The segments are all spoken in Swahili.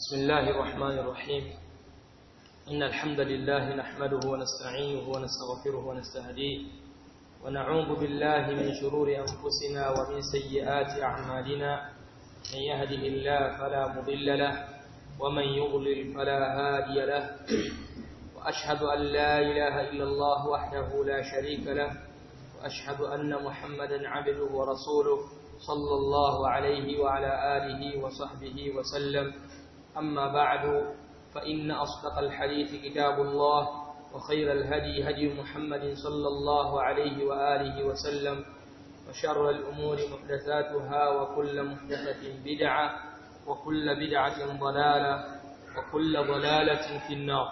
بسم الله الرحمن الرحيم إن الحمد لله نحمده ونستعينه ونستغفره ونستهديه ونعوذ بالله من شرور أنفسنا ومن سيئات أعمالنا من يهده الله فلا مضل له ومن يضلل فلا هادي له وأشهد أن لا إله إلا الله وحده لا شريك له وأشهد أن محمدا عبده ورسوله صلى الله عليه وعلى آله وصحبه وسلم أما بعد فإن أصدق الحديث كتاب الله وخير الهدي هدي محمد صلى الله عليه وآله وسلم وشر الأمور محدثاتها وكل محدثة بدعة وكل بدعة ضلالة وكل ضلالة في النار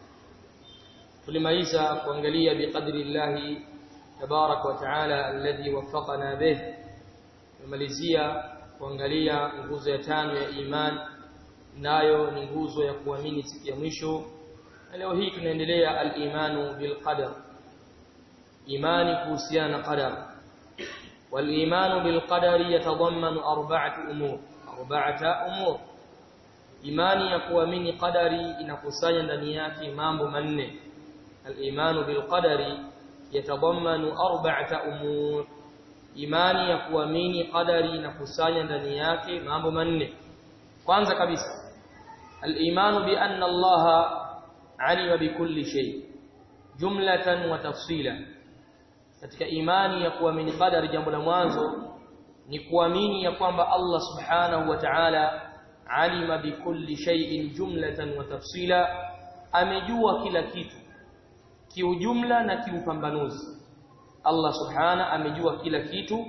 tulimaliza kuangalia biqadri llahi tabarak wa taala alladhi waffaqana bih tumalizia kuangalia nguzo ya tano ya iman nayo ni nguzo ya kuamini siku ya mwisho na leo hii tunaendelea al-imanu bil qadar imani kuhusiana na qadar wal-imanu bil qadari yatadammanu arba'atu umur arba'ata umur imani ya kuamini qadari inakusanya ndani yake mambo manne al-imanu bil qadari yatadammanu arba'ata umur imani ya kuamini qadari inakusanya ndani yake mambo manne kwanza kabisa al-imanu bi anna Allah alima bikulli shay jumlatan wa tafsila katika imani ya kuamini qadari jambo la mwanzo ni kuamini ya kwamba Allah subhanahu wa ta'ala alima bikulli shay'in jumlatan wa tafsila amejua kila kitu kiujumla na kiupambanuzi Allah subhana amejua kila kitu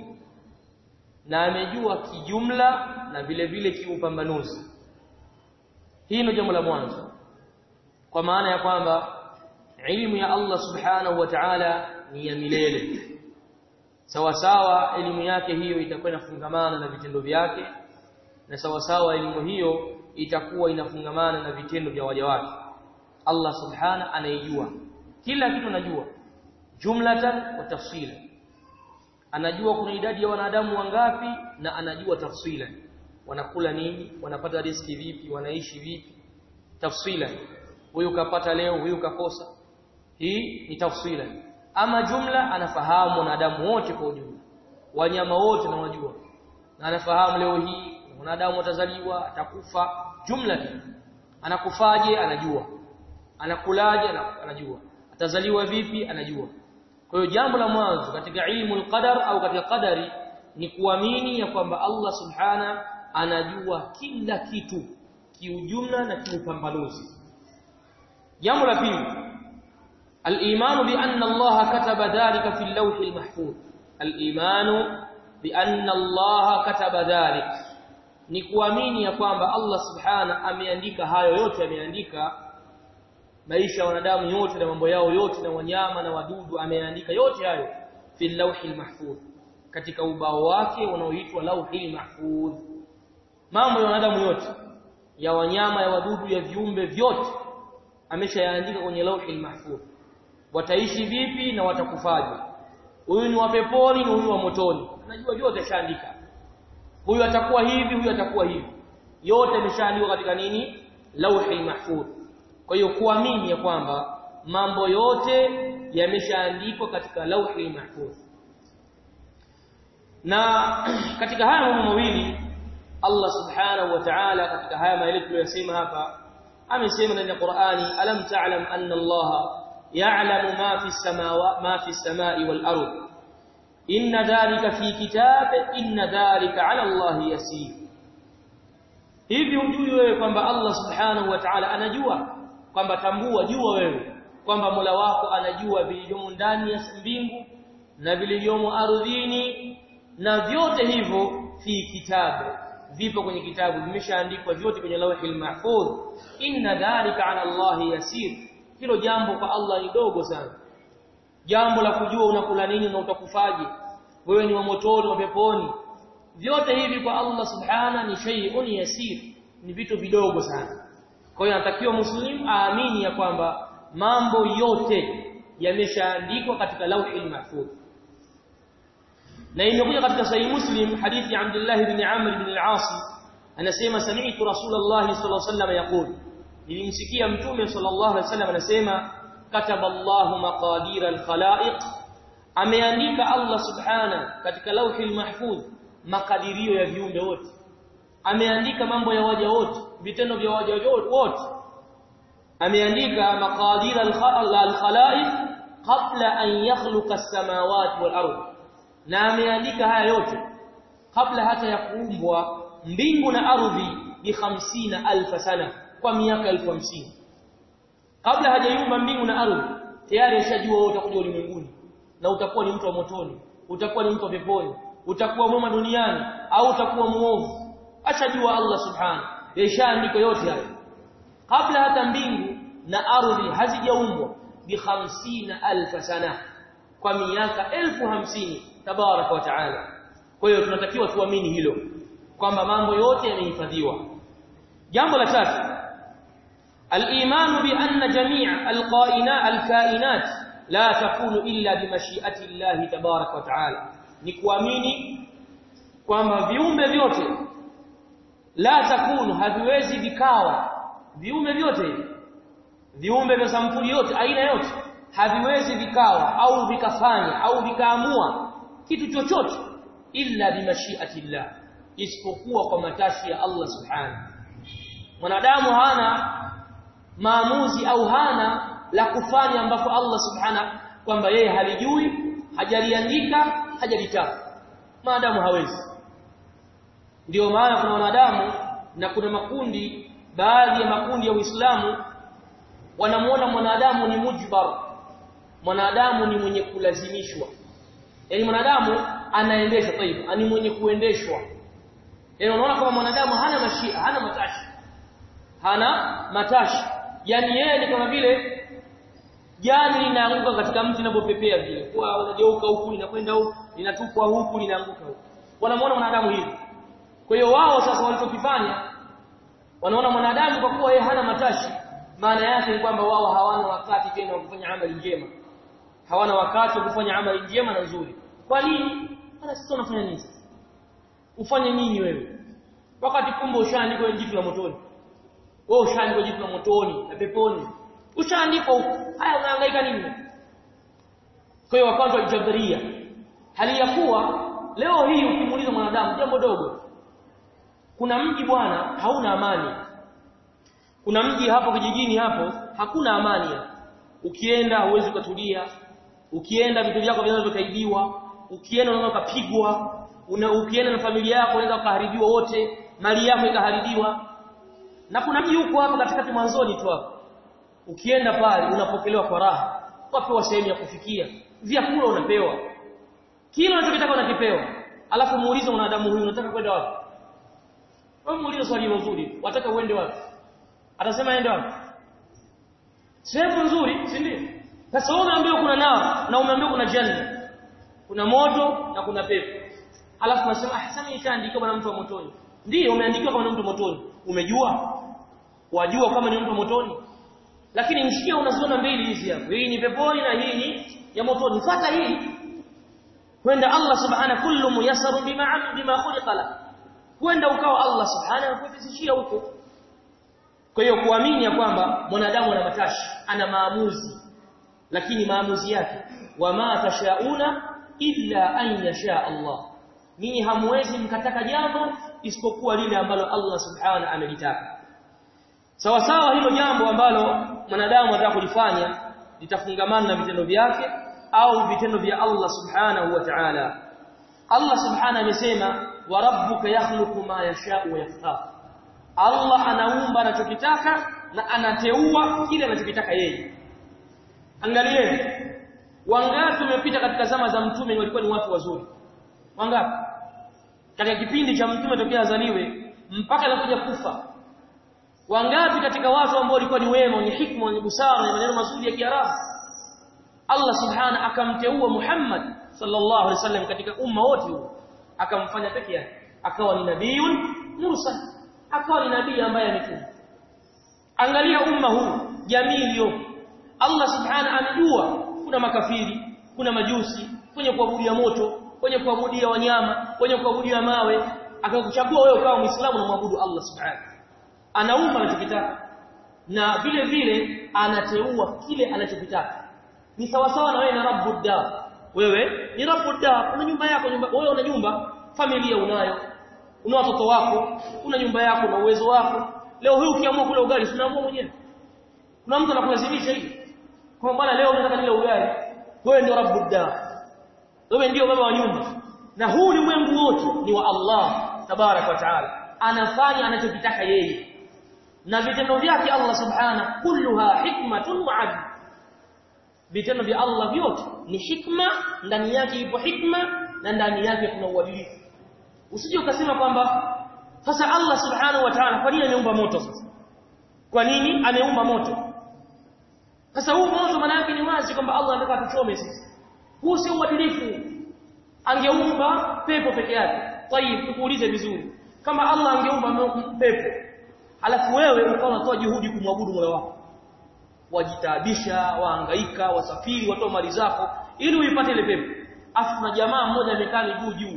na amejua kijumla na vile vile kiupambanuzi hii ndio jambo la mwanzo kwa maana ya kwamba elimu ya Allah subhanahu wa ta'ala ni ya milele sawa sawa elimu yake hiyo itakuwa inafungamana na vitendo vyake na sawa sawa elimu hiyo itakuwa inafungamana na vitendo vya waja wake Allah subhana anaijua kila kitu anajua jumlatan wa tafsila anajua kuna idadi ya wanadamu wangapi na anajua tafsila wanakula nini wanapata riski vipi wanaishi vipi tafsila huyu kapata leo huyu kakosa hii ni tafsila ama jumla anafahamu wanadamu wote kwa ujumla wanyama wote na wajua na anafahamu leo hii wanadamu watazaliwa atakufa jumla anakufaje anajua anakulaje anajua atazaliwa vipi anajua kwa hiyo jambo la mwanzo katika ilmu al-qadar au katika qadari ni kuamini ya kwamba Allah subhana anajua kila kitu kiujumla na kiupambanuzi jambo la pili al-iman bi anna Allah kataba dhalika fi al-lawh al-mahfuz al-iman bi anna Allah kataba dhalika ni kuamini ya kwamba Allah subhana ameandika hayo yote ameandika maisha ya wanadamu yote na mambo yao yote na wanyama na wadudu ameandika yote hayo fi lawhil mahfuz katika ubao wake unaoitwa lawhil mahfuz mambo ya wanadamu yote ya wanyama ya wadudu ya viumbe vyote ameshayaandika kwenye lawhil mahfuz wataishi vipi na watakufaje huyu ni wa peponi na huyu wa motoni anajua yote ashaandika huyu atakuwa hivi huyu atakuwa hivi yote ameshaandikwa katika nini lawhil mahfuz kwa hiyo kuamini ya kwamba mambo yote yameshaandikwa katika lauhi mahfuz na katika haya mambo mawili Allah subhanahu wa ta'ala katika haya maelezo tuliyosema hapa amesema ndani ya Qur'ani alam ta'lam anna Allah ya'lamu ma fi samawati ma fi samai wal ard inna dhalika fi kitab inna dhalika 'ala Allah yasir hivi hujui wewe kwamba Allah subhanahu wa ta'ala anajua kwamba tambua jua wewe kwamba Mola wako anajua vilivyomo ndani ya mbingu na vilivyomo ardhini na vyote hivyo fi kitabu vipo kwenye kitabu vimeshaandikwa vyote kwenye lawhil mahfuz inna dhalika ala Allah yasir hilo jambo kwa Allah ni dogo sana jambo la kujua unakula nini na utakufaje wewe ni wa motoni wa peponi vyote hivi kwa Allah subhana ni shay'un yasir ni vitu vidogo sana kwa hiyo anatakiwa muslim aamini ya kwamba mambo yote yameshaandikwa katika lauhil mahfuz na imekuja katika sahih muslim hadithi ya Abdullah ibn Amr ibn al-As anasema sami'tu rasulullah sallallahu alaihi wasallam yaqul nilimsikia mtume sallallahu alaihi wasallam anasema kataba Allahu maqadir al-khalaiq ameandika Allah subhana katika lauhil mahfuz makadirio ya viumbe wote ameandika mambo ya waja wote vitendo vya waja wote ameandika maqadir al-khalaiq qabla an yakhluqa as-samawati wal ardh na ameandika haya yote kabla hata ya kuumbwa mbingu na ardhi bi 50000 sana kwa miaka 1050 kabla hajaiumba mbingu na ardhi tayari ashajua wewe utakuja ulimwenguni na utakuwa ni mtu wa motoni utakuwa ni mtu wa peponi utakuwa mwema duniani au utakuwa muovu ashajua Allah subhanahu yashaandiko yote hayo kabla hata mbingu na ardhi hazijaumbwa bi 50000 sana kwa miaka elfu hamsini tabaraka wa taala kwa hiyo tunatakiwa tuamini hilo kwamba mambo yote yamehifadhiwa jambo la tatu al-iman bi anna jami' al-qa'ina al-kainat la takunu illa bi mashi'ati Allah tabaraka wa taala ni kuamini kwamba viumbe vyote la takunu haviwezi vikawa viumbe vyote viumbe vya sampuli yote aina yote haviwezi vikawa au vikafanya au vikaamua kitu chochote illa bimashiatillah isipokuwa kwa matashi ya Allah subhanahu mwanadamu hana maamuzi au hana la kufanya ambapo Allah subhanahu kwamba yeye halijui hajaliandika hajalitaka maadamu hawezi ndio maana kuna wanadamu na kuna makundi baadhi ya makundi ya Uislamu wanamuona mwanadamu ni mujbar mwanadamu ni mwenye kulazimishwa yani mwanadamu anaendeshwa taifa ani mwenye kuendeshwa yani unaona kama mwanadamu hana mashia hana matashi hana matashi yani yeye ni kama vile jani linaanguka katika mti linapopepea vile kwa unageuka huku linakwenda huku linatupwa huku linaanguka huku wanamuona mwanadamu hivi kwa hiyo wao sasa walichokifanya wanaona mwanadamu kwa kuwa yeye hana matashi maana yake ni kwamba wao hawana wakati tena wa kufanya amali njema hawana wakati wa kufanya amali njema na nzuri kwa nini hata sisi tunafanya nini ufanye nini wewe wakati kumbe ushaandikwa jitu la motoni wewe ushaandikwa jitu la motoni na peponi ushaandikwa huko haya unahangaika nini kwa hiyo wakati wa jabaria hali ya kuwa leo hii ukimuuliza mwanadamu jambo dogo kuna mji bwana hauna amani kuna mji hapo kijijini hapo hakuna amani ukienda huwezi kutulia ukienda vitu vyako vinaweza vikaibiwa ukienda unaweza kupigwa una ukienda na familia yako unaweza kuharibiwa wote mali yako ikaharibiwa na kuna mji huko hapa katikati mwanzoni tu hapo ukienda pale unapokelewa kwa raha wapewa sehemu ya kufikia vyakula unapewa kila unachotaka unakipewa alafu muulize mwanadamu huyu unataka kwenda wapi wewe muulize swali zuri wataka uende wapi atasema aende wapi sehemu nzuri si ndio sasa wewe umeambiwa kuna nao na umeambiwa kuna janna kuna moto na kuna pepo alafu unasema ah sasa nishaandika bwana mtu wa motoni ndio umeandikiwa kama mtu motoni umejua wajua kama ni mtu motoni lakini mshikia unaziona mbili hizi hapo hii ni peponi na hii ni ya motoni fuata hii kwenda Allah subhanahu kullu muyassaru bima bima khuliqa la kwenda ukawa Allah subhanahu kupisishia huko kwa hiyo kuamini ya kwamba mwanadamu ana matashi ana maamuzi lakini maamuzi yake wama tashauna illa an yasha Allah ninyi hamwezi mkataka jambo isipokuwa lile ambalo Allah subhanahu amelitaka sawa sawa hilo jambo ambalo mwanadamu anataka kulifanya litafungamana na vitendo vyake au vitendo vya Allah subhanahu wa ta'ala Allah subhanahu amesema wa rabbuka yakhluqu ma yasha'u wa yakhtar Allah anaumba anachokitaka na anateua kile anachokitaka yeye angalieni wangapi wamepita katika zama za mtume walikuwa ni watu wazuri wangapi katika kipindi cha mtume tokea azaliwe mpaka anakuja kufa wangapi katika watu ambao walikuwa ni wema wenye hikma wenye busara na maneno mazuri ya Kiarabu Allah subhana akamteua Muhammad sallallahu alaihi wasallam katika umma wote huo akamfanya peke yake akawa ni nabiyun mursal akawa ni nabii ambaye ametuma angalia umma huu jamii iliyopo Allah subhana amejua kuna makafiri kuna majusi kwenye kuabudia moto kwenye kuabudia wanyama kwenye kuabudia mawe akakuchagua wewe ukawa muislamu na muabudu Allah subhanahu anaumba anachokitaka na vile vile anateua kile anachokitaka ni sawa sawa na wewe na rabbud dar wewe ni rabbud dar una nyumba yako nyumba wewe una nyumba familia unayo una watoto wako una nyumba yako na uwezo wako leo hii ukiamua kula ugali unaamua mwenyewe kuna mtu anakulazimisha hivi kwa bwana leo nataka nile ugali wewe ndio rabbud dar wewe ndio baba wa nyumba na huu ulimwengu wote ni wa Allah tabarak wa taala anafanya anachokitaka yeye na vitendo vyake Allah subhana kulluha hikmatun wa adl vitendo vya Allah vyote ni hikma ndani yake ipo hikma na ndani yake kuna uadilifu usije ukasema kwamba sasa Allah subhanahu wa ta'ala kwa nini ameumba moto sasa kwa nini ameumba moto sasa huu moto maana yake ni wazi kwamba Allah anataka tuchome sisi huu si uadilifu angeumba pepo peke yake tayib tukuulize vizuri kama Allah angeumba pepo alafu wewe ukawa unatoa juhudi kumwabudu Mola wako wajitaabisha wahangaika wasafiri watoa mali zako ili uipate ile pepo afu na jamaa mmoja amekaa miguu juu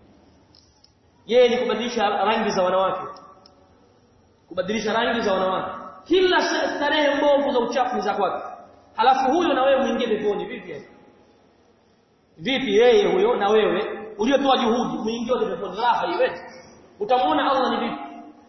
yeye ni kubadilisha rangi za wanawake kubadilisha rangi za wanawake kila starehe mbovu za uchafu za kwake halafu huyo na wewe muingie peponi vipi vipi yeye huyo na wewe uliotoa juhudi muingie peponi raha iwe utamwona Allah ni vipi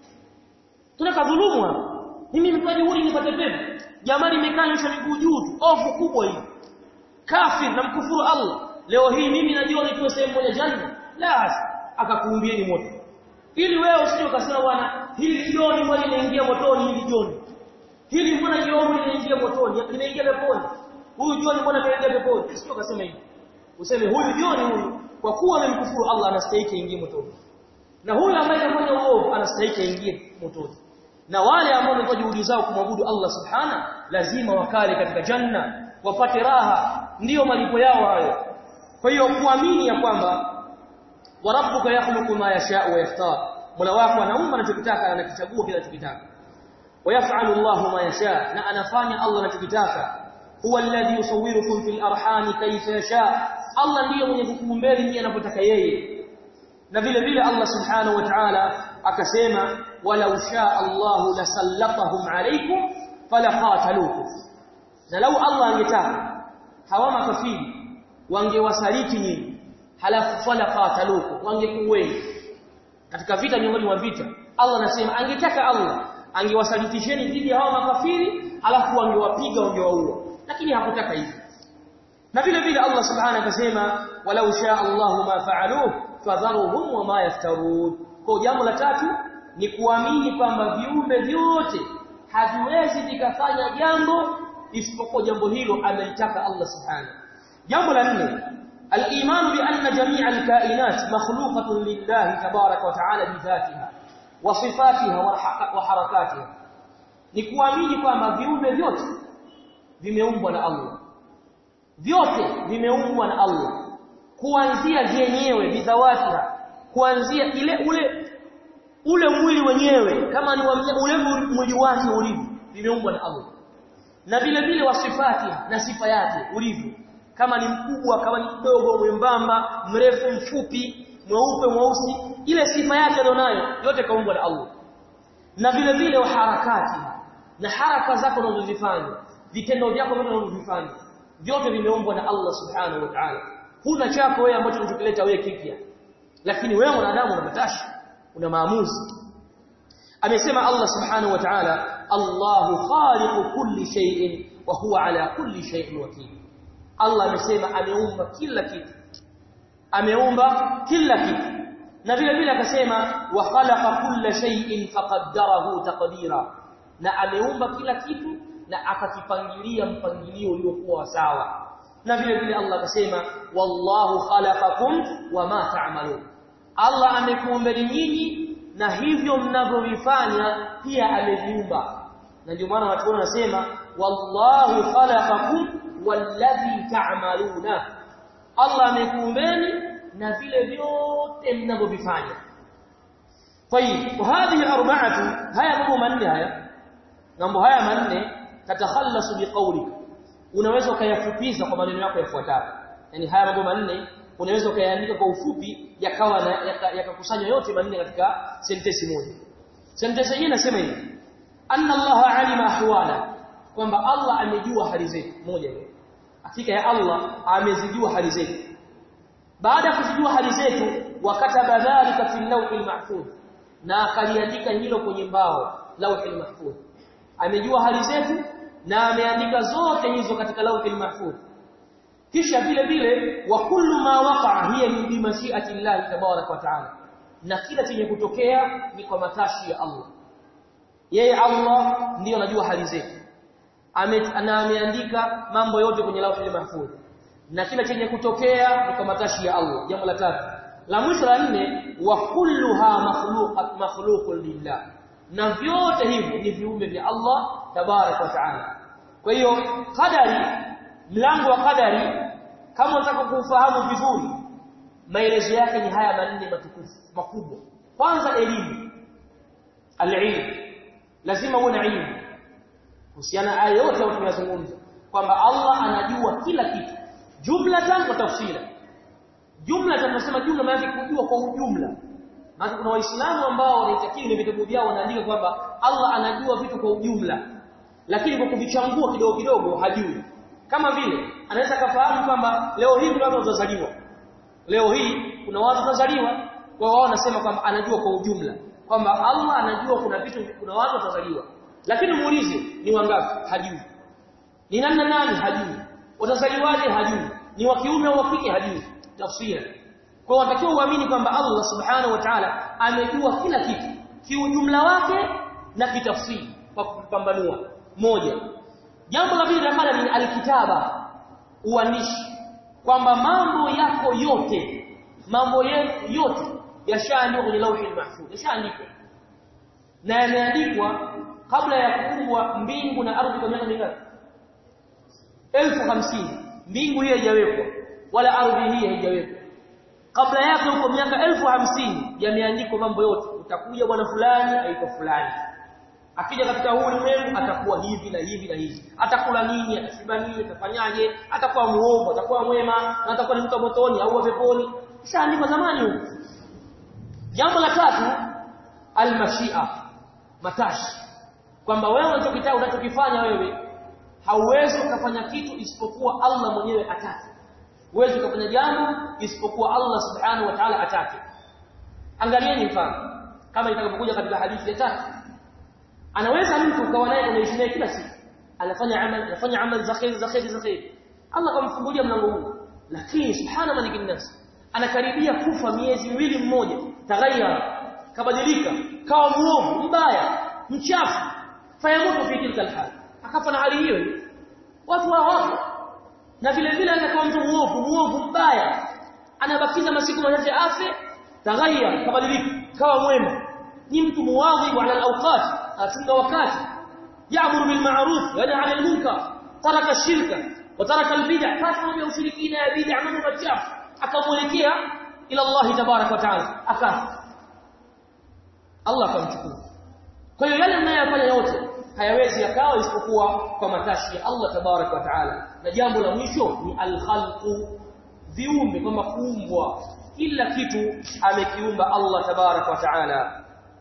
tunaka dhulumu hapa mimi nimetoa juhudi nipate pepo jamaa limekaa nyosha miguu juu tu ovu kubwa hii kafir na mkufuru Allah leo hii mimi najua nitoe sehemu moja janna la akakuumbieni moto ili wewe usije ukasema bwana hili jioni mbona linaingia motoni hili jioni hili mbona jioni linaingia motoni linaingia peponi huyu jioni mbona linaingia peponi usije ukasema hivi useme huyu jioni huyu kwa kuwa amemkufuru Allah anastahili aingie motoni na huyu ambaye anafanya uovu anastahili aingie motoni na wale ambao wametoa juhudi zao kumwabudu Allah subhana lazima wakale katika janna wapate raha ndiyo malipo yao hayo kwa hiyo kuamini ya kwamba wa rabbuka yakhluqu ma yasha'u wa yaftar mola wako anaumba anachokitaka anakichagua kile anachokitaka ويفعل الله ما يشاء na anafanya Allah anachokitaka huwa alladhi yusawwirukum fil arham kayfa yasha Allah ndiye mwenye kukuumbeni nyinyi anapotaka yeye na vile vile Allah subhanahu wa ta'ala akasema walau shaa Allah lasallatahum alaykum falaqatalukum na lau Allah angetaka hawa makafiri wangewasaliti nyinyi halafu falaqatalukum wangekuweni katika vita miongoni mwa vita Allah anasema angetaka Allah angewasalitisheni dhidi ya hawa makafiri halafu wangewapiga wangewaua lakini hakutaka hivyo na vile vile Allah subhanahu akasema walau shaa Allah ma fa'aluhu fadharuhum wama yaftarun kwa jambo la tatu ni kuamini kwamba viumbe vyote haviwezi vikafanya jambo isipokuwa jambo hilo amelitaka Allah subhanahu jambo la nne al-iman bi anna jami'a al-kainat makhluqatun lillahi tabarak wa ta'ala bi dhatiha wa sifatiha wa harakatiha ni kuamini kwamba viumbe vyote vimeumbwa na Allah vyote vimeumbwa na Allah kuanzia vyenyewe bidhawatiha kuanzia ile ule ule mwili wenyewe kama ni ule mwili wake ulivyo vimeumbwa na Allah na vile vile wasifati na sifa yake ulivyo kama ni mkubwa kama ni mdogo mwembamba mrefu mfupi mweupe mweusi ile sifa yake alionayo yote kaumbwa na Allah na vile vile wa harakati na haraka zako unazozifanya vitendo vyako vyote unavyovifanya vyote vimeumbwa na Allah subhanahu wa ta'ala huna chako wewe ambacho unachokileta wewe kipya lakini wewe mwanadamu una matashi una maamuzi amesema Allah subhanahu wa ta'ala Allahu khaliqu kulli shay'in wa huwa ala kulli shay'in wakil Allah amesema ameumba kila kitu ameumba kila kitu na vile vile akasema wa khalaqa kulla shay'in faqaddarahu taqdira na ameumba kila kitu na akakipangilia mpangilio uliokuwa sawa na vile vile Allah akasema wallahu khalaqakum wama ta'malun Allah amekuumbeni nyinyi na hivyo mnavyovifanya pia ameviumba na ndio maana watu wanasema wallahu khalaqakum walladhi ta'maluna Allah amekuumbeni na vile vyote mnavyovifanya طيب وهذه اربعه haya mambo manne haya mambo haya manne tatakhallasu biqawlika unaweza ukayafupiza kwa maneno yako yafuatayo yani haya mambo manne unaweza ukayaandika kwa ufupi yakawa yakakusanywa yote manne katika sentensi moja sentensi yenyewe inasema hivi anna Allah alima ahwala kwamba Allah amejua hali zetu moja hiyo hakika ya Allah amezijua hali zetu baada ya kuzijua hali zetu wakataba dhalika fi lawhil mahfuz na akaliandika hilo kwenye mbao lawhil mahfuz amejua hali zetu na ameandika zote hizo katika lawhil mahfuz kisha vile vile wa kullu ma waqa'a hiya bi mashi'ati Allah tabarak wa ta'ala na kila chenye kutokea ni kwa matashi ya Allah yeye Allah ndiyo anajua hali zetu na ameandika mambo yote kwenye lawhil mahfuz na kila chenye kutokea ni kwa matashi ya Allah jambo la tatu la mwisho la nne wa kulluha makhluqat makhluqun lillah na vyote hivyo ni viumbe vya Allah tabarak wa taala kwa hiyo qadari mlango wa qadari kama unataka kufahamu vizuri maelezo yake ni haya manne matukufu makubwa kwanza elimu alilm lazima uwe na ilmu kuhusiana aya yote ambayo tunazungumza kwamba Allah anajua kila kitu jumlatan wa tafsila jumla tunasema jumla maana kujua kwa ujumla maana kuna waislamu ambao wanaitakiri ni vitabu vyao wanaandika kwamba Allah anajua vitu kwa ujumla lakini kwa kuvichambua kidogo kidogo hajui kama vile anaweza kafahamu kwamba leo hii kuna watu watazaliwa leo hii kuna watu watazaliwa kwa wao wanasema kwamba anajua kwa ujumla kwamba Allah anajua kuna vitu kuna watu watazaliwa lakini muulize ni wangapi hajui ni nani na nani hajui watazaliwaje hajui ni wa kiume au wa kike hajui tafsiri kwa watakiwa uamini kwamba Allah subhanahu wa ta'ala amejua kila kitu kiujumla wake na kitafsiri kwa kupambanua moja jambo la pili la ni alkitaba uandishi kwamba mambo yako yote mambo yetu yote yashaandikwa kwenye lauhi mahfuz yashaandikwa na yameandikwa kabla ya kuumbwa mbingu na ardhi kwa miaka mingapi elfu hamsini mbingu hii haijawekwa wala ardhi hii haijawekwa kabla yake huko miaka elfu hamsini yameandikwa mambo yote utakuja bwana fulani aitwa fulani akija katika huu ulimwengu atakuwa hivi na hivi na hivi atakula nini atashiba nini atafanyaje atakuwa muovu atakuwa mwema na atakuwa ni mtu motoni au peponi kishaandikwa zamani huko jambo la tatu almashia matashi kwamba wewe unachokitaka unachokifanya wewe hauwezi ukafanya kitu isipokuwa Allah mwenyewe atake huwezi ukafanya jambo isipokuwa Allah subhanahu wa ta'ala atake angalieni mfano kama itakapokuja katika hadithi ya tatu anaweza mtu ukawa naye unaishi naye kila siku anafanya amal anafanya amal za khair za khair za khair Allah kamfungulia mlango huu lakini subhana malikin nas anakaribia kufa miezi miwili mmoja tagayyara kabadilika kawa muovu mbaya mchafu fayamutu fi tilka alhal akafa na hali hiyo watu hao wapo na vile vile anakuwa mtu muovu muovu mbaya anabakiza masiku machache afe tagayyara kabadilika kawa mwema ni mtu muwadhi ala alawqat afunga wakati ya'muru bil ma'ruf wa yanha 'anil munkar taraka shirka wa taraka al bid'ah fasa ya ushirikina ya bid'ah mambo machafu akamwelekea ila Allah tabarak wa ta'ala akafa Allah akamchukua kwa hiyo yale mnayofanya yote hayawezi yakawa isipokuwa kwa matashi ya Allah tabarak wa ta'ala na jambo la mwisho ni al khalqu viumbe kwamba kuumbwa kila kitu amekiumba Allah tabarak wa ta'ala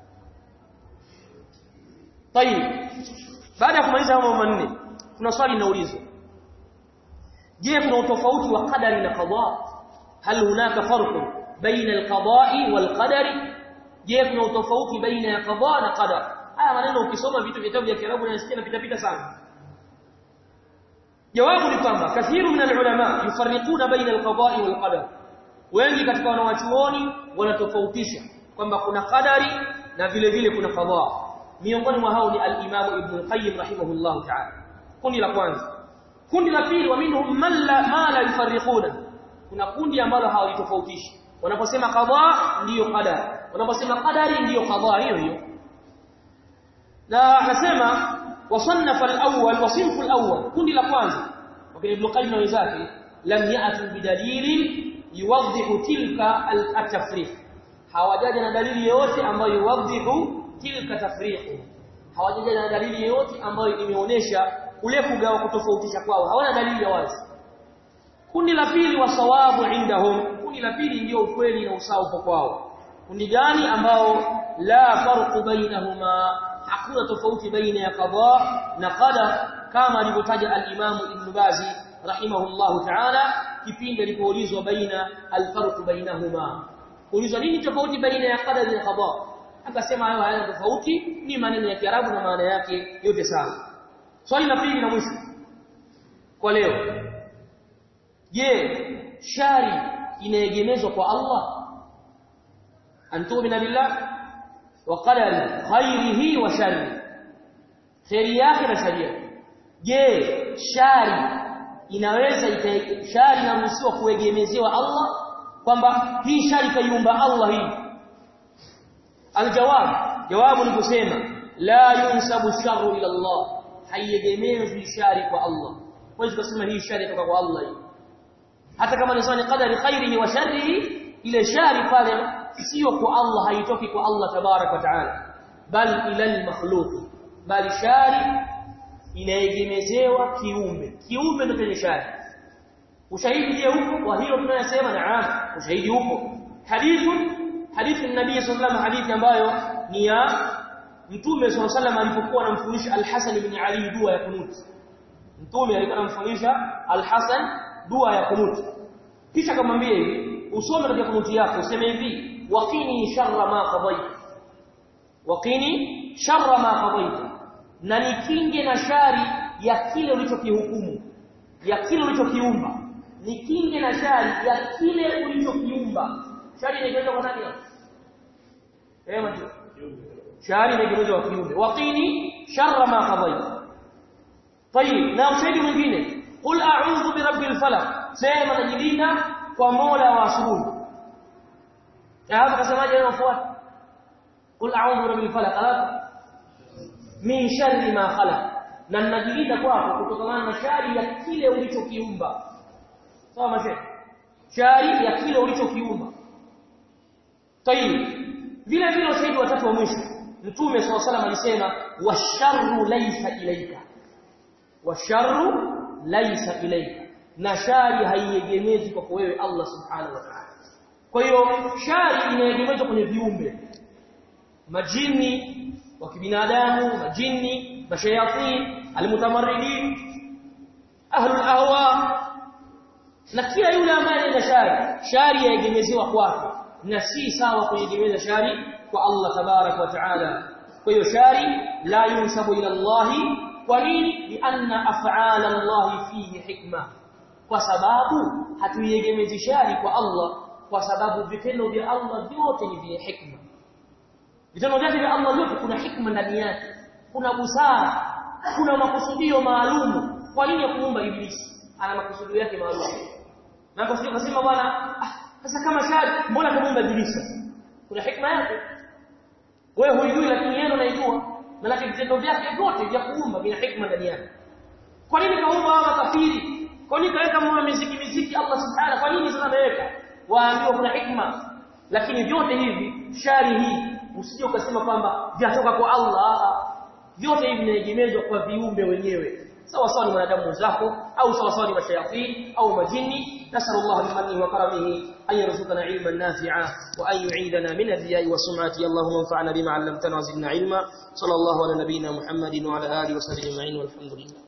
طيب baada ya kumaliza mambo manne kuna swali linaulizwa je kuna utofauti wa qadari na qada hal hunaka farq baina alqada'i walqadari je kuna utofauti baina ya qada na qadar haya maneno ukisoma vitu vitabu vya Kiarabu unasikia napita pita sana jawabu ni kwamba kathiru min alulama yufarriquna baina alqada'i walqadar wengi katika wanawachuoni wanatofautisha kwamba kuna qadari na vile vile kuna qada miongoni mwa hao ni al-Imam Ibn Qayyim rahimahullah ta'ala kundi la kwanza kundi la pili wa minhum man la ma la yufarriquna kuna kundi ambalo hawalitofautishi wanaposema qada ndiyo qadar wanaposema qadari ndiyo qada hiyo hiyo na akasema wasannafa al-awwal wa sinfu al-awwal kundi la kwanza wakati Ibn Qayyim na wenzake lam ya'tu bidalilin yuwadhihu tilka al-tafriq hawajaja na dalili yoyote ambayo yuwadhihu tilka tafriqu hawajaja na dalili yoyote ambayo imeonesha ule kugawa kutofautisha kwao hawana dalili ya wazi kundi la pili wa sawabu indahum kundi la pili ndio ukweli na usawa uko kwao kundi gani ambao la farqu bainahuma hakuna tofauti baina ya qada na qadar kama alivyotaja al-Imam Ibn Bazi rahimahullahu ta'ala kipindi alipoulizwa baina al-farqu bainahuma ulizwa nini tofauti baina ya qadar na qada akasema hayo hayana tofauti ni maneno ya Kiarabu na maana yake yote sawa swali la pili na mwisho kwa leo je shari inaegemezwa kwa Allah antumina billah wa qadari khairihi wa sharri khairi yake na shari yake je shari inaweza shari inaruhusiwa kuegemezewa Allah kwamba hii shari kaiumba Allah hii aljawab jawabu ni kusema la yunsabu sharru ila Allah haiegemezwi shari kwa Allah huwezi kusema hii shari kutoka kwa Allah hii hata kama ni qadari khairihi wa sharrihi ile shari pale sio kwa Allah haitoki kwa Allah tabarak wa taala bali ila al-makhluq bali shari inaegemezewa kiumbe kiumbe ndio chenye shari ushahidi je huko kwa hilo tunayosema naam ushahidi huko hadithu hadithi nabii sallallahu alayhi hadithi ambayo ni ya mtume sallallahu alayhi alipokuwa anamfundisha al-Hasan ibn Ali dua ya kunut mtume alikuwa anamfundisha al-Hasan dua ya kunut kisha akamwambia hivi usome katika kunuti yako useme hivi waqini sharra ma qadayta waqini sharra ma qadayta na nikinge na shari ya kile ulichokihukumu ya kile ulichokiumba nikinge na shari ya kile ulichokiumba shari inaitwa kwa nani eh macho shari inaitwa kwa kiumbe waqini sharra ma qadayta طيب na ushahidi mwingine qul a'udhu birabbil falaq sema najilinda kwa mola wa asubuhi na hapa kasemaje inafuata qul a'udhu birabbil falaq alafu min sharri ma khalaq na najilinda kwako kutokana na shari ya kile ulichokiumba sawa mashe shari ya kile ulichokiumba tayib vile vile ushahidi wa tatu wa mwisho mtume swalla salam alisema washarru laysa ilayka washarru laysa ilayka na shari haiegemezi kwa wewe Allah subhanahu wa ta'ala kwa hiyo shari inaegemezwa kwenye viumbe majini wa kibinadamu majini mashayatin almutamarridin ahlul ahwa na kila yule ambaye ana shari shari yaegemezewa kwake na si sawa kuegemeza shari kwa Allah tabarak wa taala kwa hiyo shari la yunsabu ila Allah kwa nini lianna af'ala Allah fihi hikma kwa sababu hatuiegemezi shari kwa Allah kwa sababu vitendo vya Allah vyote ni vya hikma vitendo vyake vya Allah vyote kuna hikma ndani yake kuna busara kuna makusudio maalum kwa nini kuumba ibilisi ana makusudio yake maalum na kwa sababu nasema bwana sasa kama shari mbona kumuumba ibilisi kuna hikma yake wewe huijui lakini yeye anaijua na vitendo vyake vyote vya kuumba vina hikma ndani yake kwa nini kaumba hawa kafiri kwa nini kaweka mwa miziki miziki Allah subhanahu kwa nini sasa ameweka waambiwa kuna hikma lakini vyote hivi shari hii usije ukasema kwamba vyatoka kwa Allah vyote hivi vinaegemezwa kwa viumbe wenyewe sawa sawa ni wanadamu wenzako au sawa sawa ni mashayatin au majini nasallallahu bimannihi wa karamihi an yarzuqana ilman nafi'a wa an yu'idana min ar-riya'i wa sum'ati allahumma anfa'na bima 'allamtana wa zidna ilma sallallahu ala nabiyyina muhammadin wa ala alihi wa sahbihi ajma'in walhamdulillah